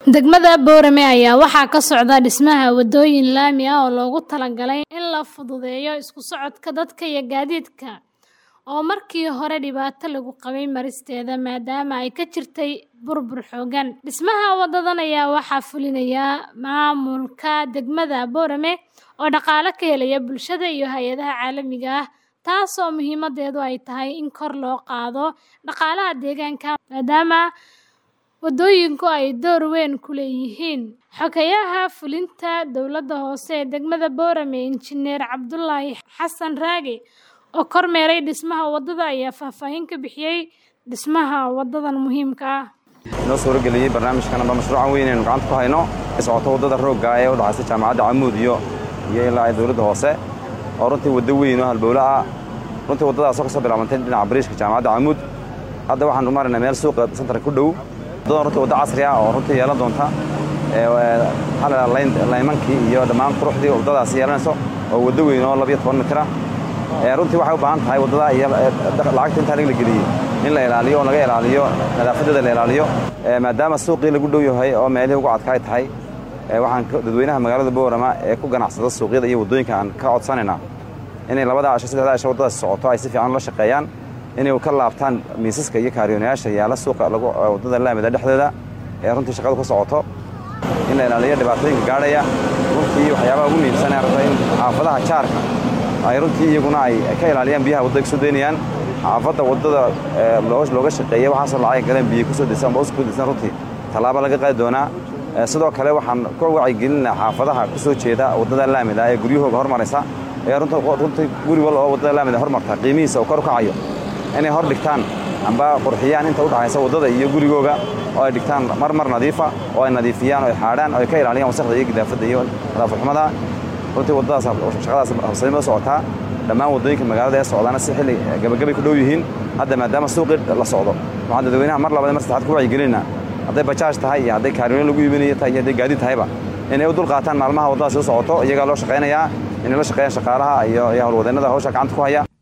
Degmada Boorame ayaa waxaa ka socda dhismaha wadooyin laami ah oo loogu talagalay in la fududeeyo isku socodka dadka iyo gaadiidka oo markii hore dhibaato lagu qabay maristeeda maadaama ay ka jirtay burbur xooggan. Dhismaha wadadan ayaa waxaa fulinaya maamulka degmada Boorame oo dhaqaale ka helaya bulshada iyo hay'adaha caalamiga ah, taasoo muhiimadeedu ay tahay in kor loo qaado dhaqaalaha deegaanka maadaama wadooyinku ay door weyn ku leeyihiin. Xogayaha fulinta dowladda hoose ee degmada Boorame, Injineer Cabdulaahi Xasan Raage, oo kormeeray dhismaha wadada ayaa faahfaahin ka bixiyay dhismaha wadadan muhiimka ah. noo suurageliyey barnaamijkan amba mashruucan weyn aynu gacanta ku hayno ee socoto waddada roogga ee u dhaxaysa jaamacadda Camuud iyo iyo ilaa ay dowladda hoose oo runtii waddo weyn oo halbowle ah runtii waddadaasoo ka soo bilaabantay dhinaca bariishka jaamacadda Camuud hadda waxaan u maraynaa meel suuqa santarka ku dhow waddadan runtii waddo casri ah oo runtii yeelan doonta laymankii iyo dhammaan quruxdii waddadaasi yeelanayso oo waddo weyn oo labiyo toban mitir ah runtii waxay u baahan tahay waddada iyo lacagta intaa la geliyey in la ilaaliyo oo laga ilaaliyo nadaafadeeda la ilaaliyo maadaama suuqii lagu dhow yahay oo meelihii ugu adkaay tahay waxaan dadweynaha magaalada boorama ee ku ganacsada suuqyada iyo waddooyinka aan ka codsanaynaa inay labada casho saddexda casho waddadaasi socoto ay si fiican ula shaqeeyaan inay ka laabtaan miisaska iyo kaariyoonayaasha yaala suuqa waddada laamida dhexdeeda ee runtii shaqadu ku socoto in la ilaaliyo dhibaatooyinka gaadhaya runtii waxyaabaha ugu muhiimsan ee rabta in xaafadaha jaarka ay runtii iyaguna ay ka ilaaliyaan biyaha waddada kasoo daynayaan xaafadda waddada looga shaqeeyey waxaasoo lacag galeen biyo kusoo disan amba usoo disan runtii tallaabo laga qaadi doonaa sidoo kale waxaan ku wacyigelinaa xaafadaha ku soo jeeda waddada laamida ee guryahooga hormaraysa ee runtii guri wal oo waddada laamida hormarta qiimihiisa uu kor u kacayo inay hor dhigtaan amba qurxiyaan inta u dhaxaysa waddada iyo gurigooga oo ay dhigtaan marmar nadiifa oo ay nadiifiyaan oo ay xaadhaan oo ay ka ilaaliyaan wasaqda iyo gidaafadda iyo nadaafadxumada runtii waddadaas shaqadaas habsanimo socotaa dhammaan waddooyinka magaalada ee socdaana si xilli gabagabay ku dhow yihiin hadda maadaama suuqii la socdo waxaan dadweynaha mar labaad mar saddexaad ku wacyigelinaa hadday bajaaj tahay iyo hadday kaariyoono lagu iibinayo tahay iyo hadday gaadiid tahayba inay u dul qaataan maalmaha waddadaasi u socoto iyagaa loo shaqaynayaa inay la shaqeeyaan shaqaalaha iyo howlwadeennada hawsha gacanta ku haya